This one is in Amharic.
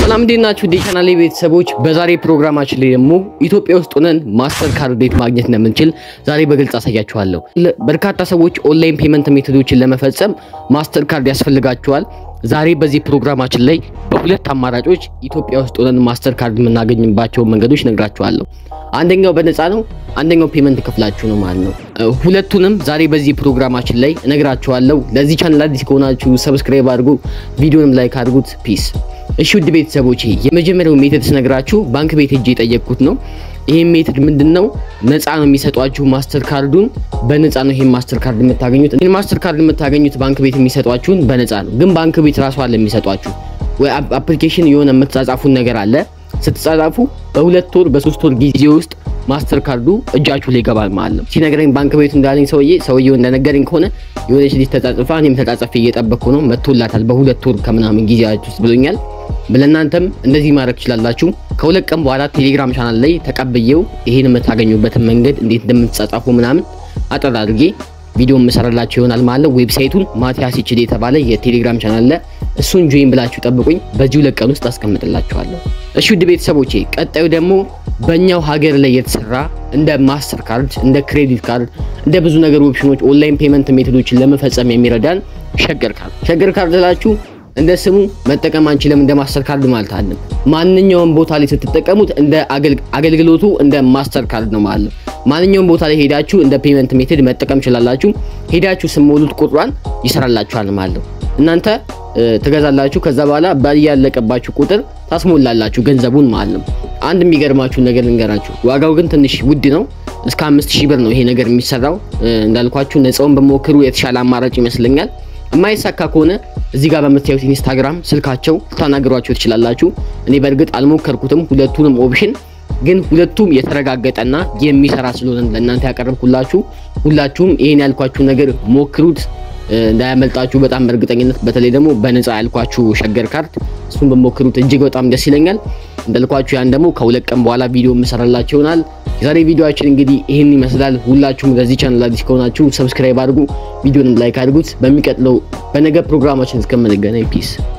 ሰላም እንዴት ናችሁ? ቻናሌ ቤተሰቦች፣ በዛሬ ፕሮግራማችን ላይ ደግሞ ኢትዮጵያ ውስጥ ሆነን ማስተር ካርድ እንዴት ማግኘት እንደምንችል ዛሬ በግልጽ አሳያችኋለሁ። በርካታ ሰዎች ኦንላይን ፔመንት ሜቶዶችን ለመፈጸም ማስተር ካርድ ያስፈልጋቸዋል። ዛሬ በዚህ ፕሮግራማችን ላይ በሁለት አማራጮች ኢትዮጵያ ውስጥ ሆነን ማስተር ካርድ የምናገኝባቸውን መንገዶች ነግራችኋለሁ። አንደኛው በነፃ ነው፣ አንደኛው ፔመንት ከፍላችሁ ነው ማለት ነው። ሁለቱንም ዛሬ በዚህ ፕሮግራማችን ላይ እነግራችኋለሁ። ለዚህ ቻናል አዲስ ከሆናችሁ ሰብስክራይብ አድርጉ፣ ቪዲዮንም ላይክ አድርጉት። ፒስ። እሺ ውድ ቤተሰቦቼ የመጀመሪያው ሜተድ ስነግራችሁ ባንክ ቤት ሄጄ የጠየቅኩት ነው። ይሄን ሜተድ ምንድነው? ነፃ ነው የሚሰጧችሁ ማስተር ካርዱን በነፃ ነው ይሄን ማስተር ካርድ የምታገኙት። ይሄን ማስተር ካርድ የምታገኙት ባንክ ቤት የሚሰጧችሁን በነፃ ነው። ግን ባንክ ቤት ራሱ አለ የሚሰጧችሁ ወይ አፕሊኬሽን የሆነ የምትጻጻፉን ነገር አለ። ስትጻጻፉ በሁለት ወር በሶስት ወር ጊዜ ውስጥ ማስተር ካርዱ እጃችሁ ላይ ይገባል ማለት ነው። ሲነግረኝ ባንክ ቤቱ እንዳለኝ ሰውዬ ሰውዬው እንደነገረኝ ከሆነ የሆነች ልጅ ተጻጽፋ እኔም ተጻጽፌ እየጠበቅኩ ነው መጥቶላታል በሁለት ወር ከምናምን ጊዜያችሁ ውስጥ ብሎኛል። ለእናንተም እንደዚህ ማድረግ ትችላላችሁ። ከሁለት ቀን በኋላ ቴሌግራም ቻናል ላይ ተቀብዬው ይሄን የምታገኙበትን መንገድ እንዴት እንደምትጻጻፉ ምናምን አጠር አድርጌ ቪዲዮ የምሰራላችሁ ይሆናል ማለት ነው። ዌብሳይቱን ማቲያስ ይችል የተባለ የቴሌግራም ቻናል ላይ እሱን ጆይን ብላችሁ ጠብቁኝ። በዚህ ሁለት ቀን ውስጥ አስቀምጥላችኋለሁ። እሺ ውድ ቤተሰቦቼ ቀጣዩ ደግሞ በእኛው ሀገር ላይ የተሰራ እንደ ማስተር ካርድ፣ እንደ ክሬዲት ካርድ፣ እንደ ብዙ ነገር ኦፕሽኖች ኦንላይን ፔመንት ሜቶዶችን ለመፈጸም የሚረዳን ሸገር ካርድ። ሸገር ካርድ ላችሁ እንደ ስሙ መጠቀም አንችልም እንደ ማስተር ካርድ ማለት አለም። ማንኛውም ቦታ ላይ ስትጠቀሙት እንደ አገልግሎቱ እንደ ማስተር ካርድ ነው ማለት ነው። ማንኛውም ቦታ ላይ ሄዳችሁ እንደ ፔመንት ሜቶድ መጠቀም ትችላላችሁ። ሄዳችሁ ስሞሉት ቁጥሯን ይሰራላችኋል ማለት ነው። እናንተ ትገዛላችሁ። ከዛ በኋላ ባያለቀባችሁ ቁጥር ታስሞላላችሁ ገንዘቡን ማለት ነው። አንድ የሚገርማችሁ ነገር ልንገራችሁ። ዋጋው ግን ትንሽ ውድ ነው። እስከ አምስት ሺህ ብር ነው ይሄ ነገር የሚሰራው። እንዳልኳችሁ ነፃውን በሞክሩ የተሻለ አማራጭ ይመስለኛል። የማይሳካ ከሆነ እዚህ ጋር በምታዩት ኢንስታግራም ስልካቸው ልታናግሯቸው ትችላላችሁ። እኔ በእርግጥ አልሞከርኩትም ሁለቱንም ኦፕሽን ግን ሁለቱም የተረጋገጠና የሚሰራ ስለሆነ ለእናንተ ያቀረብኩላችሁ። ሁላችሁም ይሄን ያልኳችሁ ነገር ሞክሩት እንዳያመልጣችሁ በጣም በእርግጠኝነት። በተለይ ደግሞ በነፃ ያልኳችሁ ሸገር ካርድ እሱን በሞክሩት እጅግ በጣም ደስ ይለኛል። እንዳልኳችሁ ያን ደግሞ ከሁለት ቀን በኋላ ቪዲዮ የምሰራላችሁ ይሆናል። የዛሬ ቪዲዮአችን እንግዲህ ይህን ይመስላል። ሁላችሁም ለዚህ ቻናል አዲስ ከሆናችሁ ሰብስክራይብ አድርጉ፣ ቪዲዮንም ላይክ አድርጉት። በሚቀጥለው በነገ ፕሮግራማችን እስከምንገናኝ ፒስ